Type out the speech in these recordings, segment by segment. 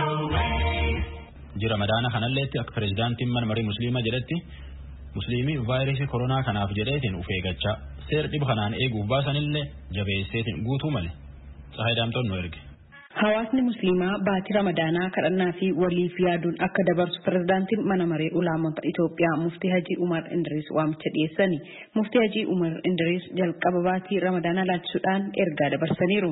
Jira madaana kanalleetti akka pireezidaantiin mana marii musliimaa jedhetti musliimii vaayirasii koronaa kanaaf jedheetiin uf eeggachaa seer dhiba kanaan eeguuf baasanillee jabeesseetiin guutuu male. Saayidaamtoon nu erge. Hawaasni musliimaa baatii ramadaanaa kadhannaa fi waliif yaaduun akka dabarsu pirezidaantiin mana maree ulaamota Itoophiyaa muftii Hajii Umar Indiriis waamicha dhiyeessani. Muftii Hajii Umar Indiriis jalqaba baatii ramadaanaa laalchisuudhaan ergaa dabarsaniiru.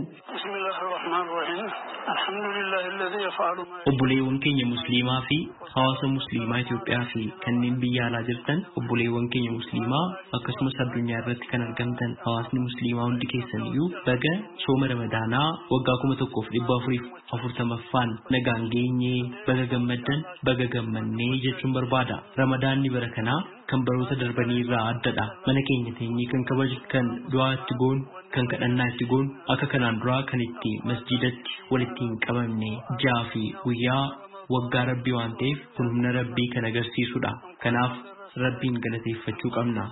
Obboleewwan keenya musliimaa fi hawaasa musliimaa Itoophiyaa fi kanneen biyya alaa jirtan obboleewwan keenya musliimaa akkasumas addunyaa irratti kan argamtan hawaasni musliimaa hundi keessan iyyuu baga sooma ramadaanaa waggaa kuma tokkoof dhibba afuriif afurtamaffaan nagaan geenyee baga gammaddan baga gammannee jechuun barbaada. Ramadaanni bara kanaa kan baroota darbanii irraa addadha. Mana keenya teenyee kan kabaju kan du'aa itti goonu kan kadhannaa itti goonu akka kanaan duraa kan itti masjidatti walitti hin qabamne ji'aa fi guyyaa waggaa rabbii waan ta'eef kun humna rabbii kan agarsiisudha. Kanaaf rabbiin galateeffachuu qabna.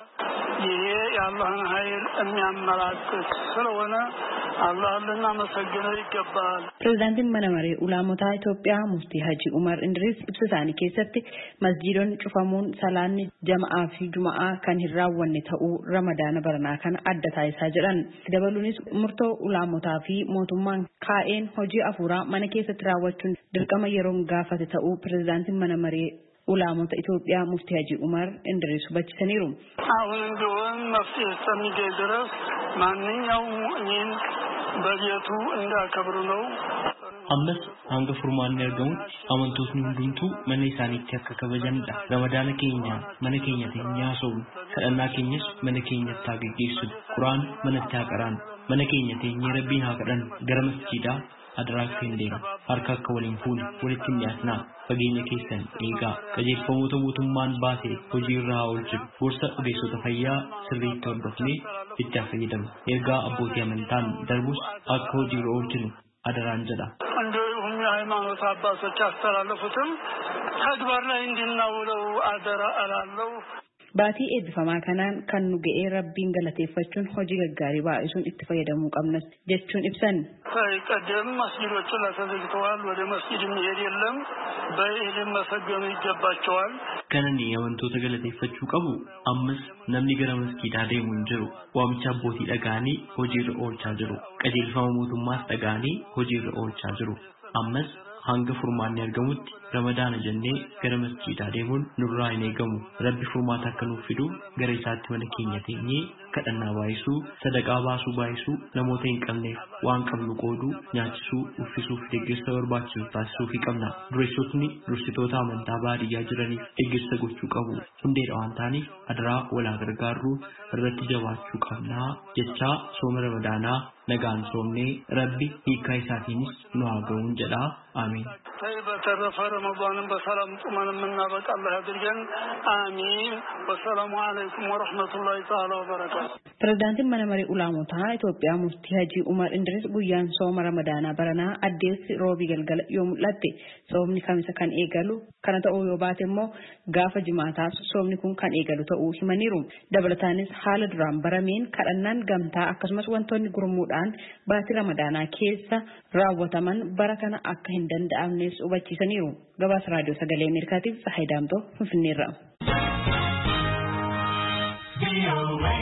ይሄ የአላህን ኃይል የሚያመላክት ስለሆነ አላህን ልናመሰግነው ይገባል። Pireezidaantiin mana maree ulaamotaa Itoophiyaa muftii Hajii Umar Indiriis ibsa isaanii keessatti masjiidonni cufamuun salaanni jama'aa fi juma'aa kan hin raawwanne ta'uu ramadaana baranaa kana adda taasisaa jedhan. Dabaluunis murtoo ulaamotaa fi mootummaan kaa'een hojii afuuraa mana keessatti raawwachuun dirqama yeroon gaafate ta'uu pireezidaantiin mana maree ulaamota Itoophiyaa muftii Hajii Umar Indiriis hubachiisaniiru. አሁንም ቢሆን መፍትሄ እስከሚገኝ ድረስ ማንኛውም ሙእሚን በቤቱ እንዳከብሩ ነው። ammas hanga furmaanni argamutti amantootni hundumtuu mana isaaniitti akka kabajanidha. Ramadaana keenya mana keenya teenyaa soomnu kadhannaa keenyas mana keenyatti haa geggeessinu. Quraan manatti haa qaraanu. Mana keenya teenyee rabbiin haa kadhannu. Gara masjiidaa adaraa akka hin deemne harka akka waliin fuune walitti hin dhiyaatinaa fageenya keessan eegaa qajeelfamoota mootummaan baase hojii irra haa oolchinu gorsa ogeessota fayyaa sirriitti hordofnee itti haa fayyadamu ergaa abbootii amantaan darbus akka hojii irra oolchinu adaraan jedha. እንዲሁም የሃይማኖት አባቶች ያስተላለፉትም ተግባር ላይ እንድናውለው አደራ እላለሁ። Baatii eebbifamaa kanaan kan nu ga'ee rabbiin galateeffachuun hojii gaggaarii baay'isuun itti fayyadamuu qabnas jechuun ibsan. ቀደም መስጊዶች ላይ ተዘግተዋል። ወደ መስጊድ የሚሄድ የለም። በይህ ሊመሰገኑ ይገባቸዋል። Kanani amantoota galateeffachuu qabu ammas namni gara masgiidaa deemu hin jiru. Waamicha abbootii dhaga'anii hojiirra oolchaa jiru. Qajeelfama mootummaas dhaga'anii hojiirra oolchaa jiru. Ammas hanga furmaanni argamutti ramadaana jennee gara masjiidaa deemuun nurraa hin eegamu. Rabbi furmaata akka nuuf fidu gara isaatti mana keenya teenyee kadhannaa baay'isuu, sadaqaa baasuu baay'isuu, namoota hin qabneef waan qabnu qooduu, nyaachisuu, uffisuu fi deeggarsa barbaachisu taasisuu fi qabna. Dureessotni dursitoota amantaa baadiyyaa jiraniif deeggarsa gochuu qabu. Hundeedha waan ta'aniif adaraa walaa gargaarruu irratti jabaachuu qabnaa jechaa sooma ramadaanaa nagaan soomnee rabbi hiikaa isaatiinis nu haa ga'uun jedhaa አሜን። ተይ በተረፈ ረመዳንን በሰላም ጡመን የምናበቃ አላህ ያድርገን። አሚን። ወሰላሙ አለይኩም ወረሕመቱላሂ ተዓላ ወበረካቱ። Pireezidaantiin mana maree ulaamotaa Itoophiyaa muftii Hajii Umar Indiriis guyyaan sooma ramadaanaa baranaa addeessi roobii galgala yoo mul'atte soomni kamisa kan eegalu kana ta'uu yoo baate immoo gaafa jimaataas soomni kun kan eegalu ta'uu himaniiru. Dabalataanis haala duraan barameen kadhannaan gamtaa akkasumas wantoonni gurmuudhaan baatii ramadaanaa keessa raawwataman bara kana akka hin danda'amnes hubachiisaniiru. Gabaasa raadiyoo sagalee Ameerikaatiif Tsahayi Daamtoo Finfinneerra.